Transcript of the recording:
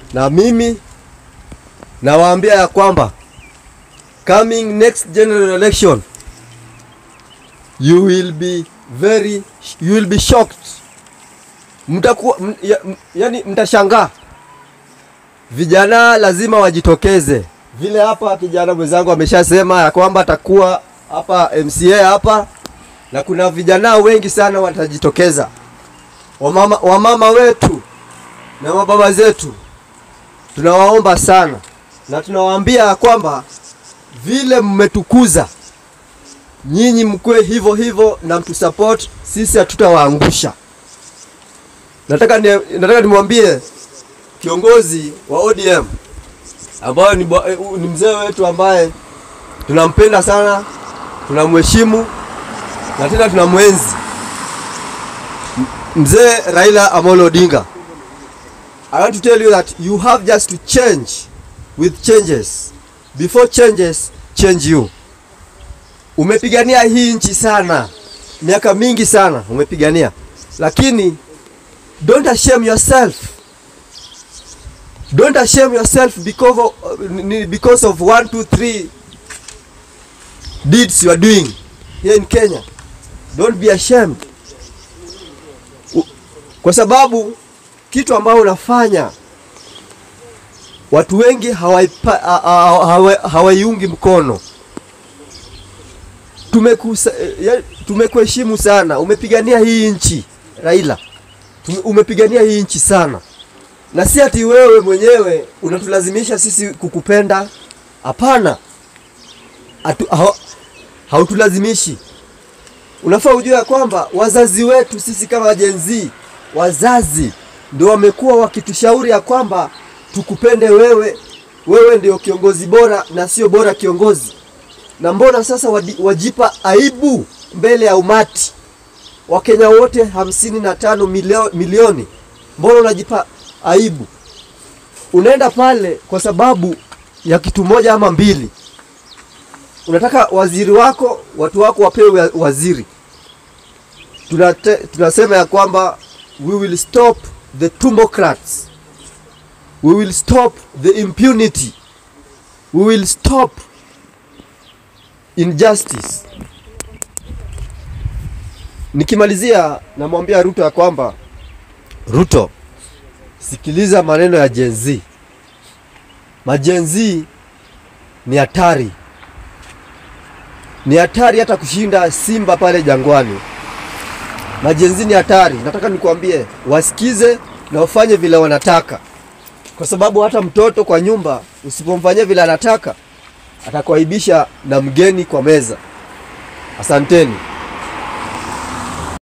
na mimi nawaambia ya kwamba coming next general election you will be very you will be shocked mtakuwa m, ya, m, yani mtashangaa vijana lazima wajitokeze vile hapa kijana mwenzangu ameshasema ya kwamba atakuwa hapa MCA hapa na kuna vijana wengi sana watajitokeza wamama, wamama wetu na mababa zetu tunawaomba sana na tunawaambia ya kwamba vile mmetukuza nyinyi mkwe hivyo hivyo na mtusupport sisi hatutawaangusha nataka ni, nataka nimwambie kiongozi wa ODM ambayo ni, bwa- eh, ni mzee wetu ambaye tunampenda sana tunamheshimu na tena tunamwenzi M- mzee Raila Amolo Odinga I want to tell you that you have just to change with changes before changes change you umepigania hii nchi sana miaka mingi sana umepigania lakini don't ashame yourself don't ashame yourself because of, because of one two three deeds you are doing here in Kenya don't be ashamed U- kwa sababu kitu ambayo unafanya watu wengi hawaipa- ha- ha- hawa- hawaiungi mkono Tumekusa- ya- tumekuheshimu sana umepigania hii nchi Raila Tume- umepigania hii nchi sana na si ati wewe mwenyewe unatulazimisha sisi kukupenda hapana Atu- hau- hautulazimishi unafaa ujue ya kwamba wazazi wetu sisi kama Gen Z wazazi ndio wamekuwa wakitushauri ya kwamba tukupende wewe wewe ndio kiongozi bora na sio bora kiongozi na mbona sasa wadi- wajipa aibu mbele ya umati wakenya wote hamsini na tano milio, milioni mbona unajipa aibu unaenda pale kwa sababu ya kitu moja ama mbili unataka waziri wako watu wako wapewe wa- waziri Tunate, tunasema ya kwamba we will stop the tumbocrats we will stop the impunity we will stop injustice nikimalizia namwambia Ruto ya kwamba Ruto sikiliza maneno ya Gen Z majen Z ni hatari ni hatari hata kushinda simba pale jangwani majenzi ni hatari nataka nikuambie wasikize na wafanye vile wanataka kwa sababu hata mtoto kwa nyumba usipomfanyia vile anataka atakuaibisha na mgeni kwa meza asanteni